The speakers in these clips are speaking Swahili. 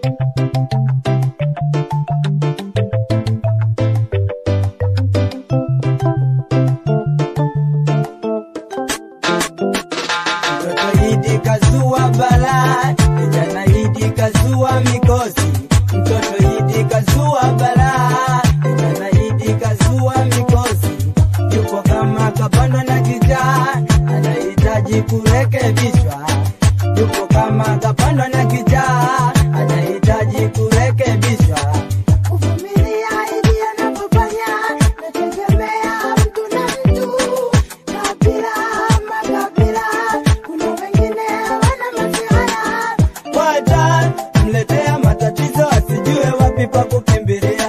Mtoto Idi kazua balaa, kijana Idi kazua mikosi. Mtoto Idi kazua balaa, kijana Idi kazua mikosi. Yupo kama kapandwa na kijaa, anahitaji kurekebishwa. Yupo kama kapandwa na kijaa, anahitaji kurekebishwa. Kuvumilia ili anapofanya nategemea mtu na mtu, kabila makabila, kuna wengine wana masihara Wata mletea matatizo asijue wapi pa kukimbilia.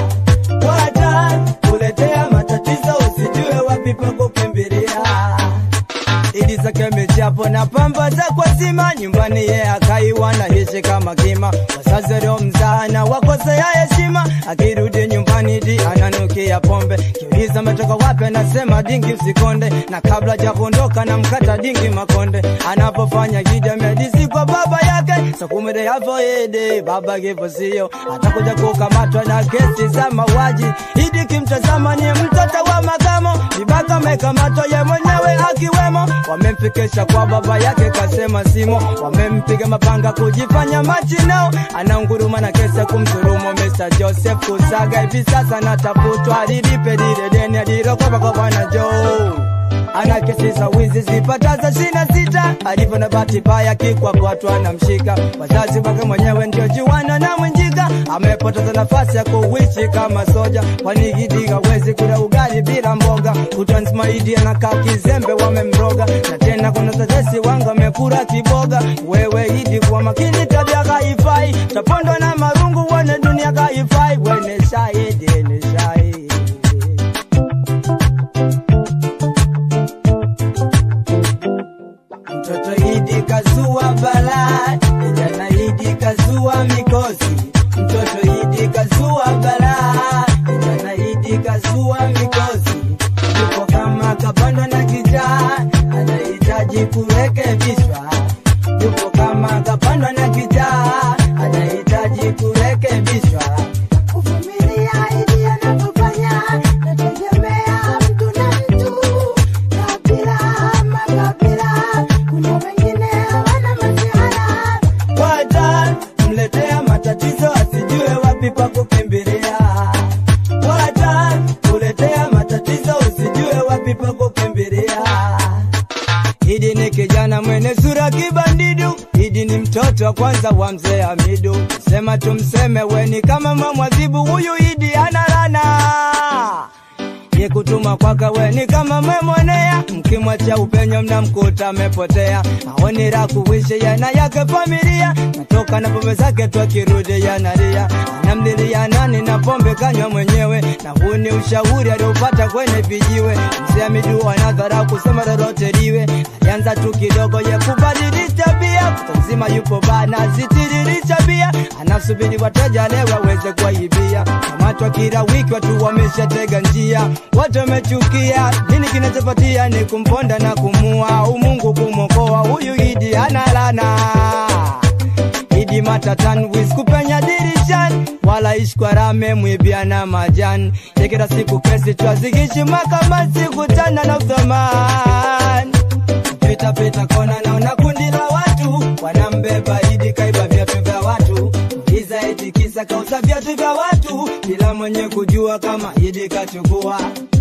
Wata kuletea matatizo usijue wapi pa kukimbilia. Idi zake michapo na pamba za kwa zima nyumbani ye akaiwa na hishi kama kima wazazi leo mzana wakosea heshima akirudi nyumbani Idi ananukia pombe kiuliza ametoka wapi anasema dingi usikonde na kabla ja kuondoka na mkata dingi makonde anapofanya gida medisi kwa baba yake sakumire yavo ede baba kifo sio atakuja kukamatwa na kesi za mauaji Idi kimtazama ni mtoto wa makamo vibaka amekamatwa ye mwenyewe akiwemo wamemfikisha kwa baba yake kasema simo wamempiga mapanga kujifanya machinao anaunguruma na kesi ya kumdhulumu Mr. Joseph Kusaga hivi sasa natafutwa alilipe lile deni alilokopa kwa bwana Joe ana kesi za wizi zipataza shina sita alivyo na bahati mbaya kikwapwatu anamshika wazazi wake mwenyewe ndio juana na mwenjika amepoteza nafasi ya kuishi kama soja kwani Idi hawezi kula ugali bila mboga kutwa nzima Idi anakaa kizembe wamemroga na tena kuna tetesi wangu amekula kiboga wewe Idi kwa makini tabia kaifai tapondwa na marungu wane dunia kaifai wene shahidi ni shahidi Mtoto Idi kazua balaa, kijana Idi kazua mikosi. Mtoto Idi kazua balaa, kijana Idi kazua mikosi. Yuko kama kapandwa na kijaa, anahitaji kurekebishwa. Yuko kama kapandwa na kijaa, anahitaji kurekebishwa. kuvumilia ili anapofanya nategemea mtu na mtu, kabila makabila, kuna wengine wana masihara Wata mletea matatizo asijue wapi pa kukimbilia. Wata kuletea matatizo usijue wapi pa kukimbilia. Idi ni kijana mwenye sura kibandidu, Idi ni mtoto wa kwanza wa mzee Hamidu. Sema tumseme weni kama mamwadhibu, huyu Idi ana lana ye kutuma kwaka weni kama mwemwonea, mkimwacha upenyo mnamkuta amepotea. Maoni la kuishi yana yake familia, natoka na pombe zake tu akirudi yanalia, anamlilia nani na pombe kanywa mwenyewe, na huu ni ushauri aliopata kwenye vijiwe. Mzee Hamidu anadharau kusema lolote liwe, alianza tu kidogo ye kubadilisha tabia, kuta mzima yupo bana zitiririsha bia, anasubiri wateja leo aweze kuwaibia. Kamatwa kila wiki watu wameshatega njia, watu wamechukia. Nini kinachopatia ni kumponda na kumua, umungu kumwokoa huyu Idi ana lana Idi matatan wis kupenya dirishani wala ishkwarame mwibiana majani yekera siku kesi twazikishi makamasi kutana na uthamani pita pita kona naona kundi la watu wanambeba Idi kaiba viatu vya watu iza eti kisa kauza viatu vya watu bila mwenye kujua kama Idi kachukua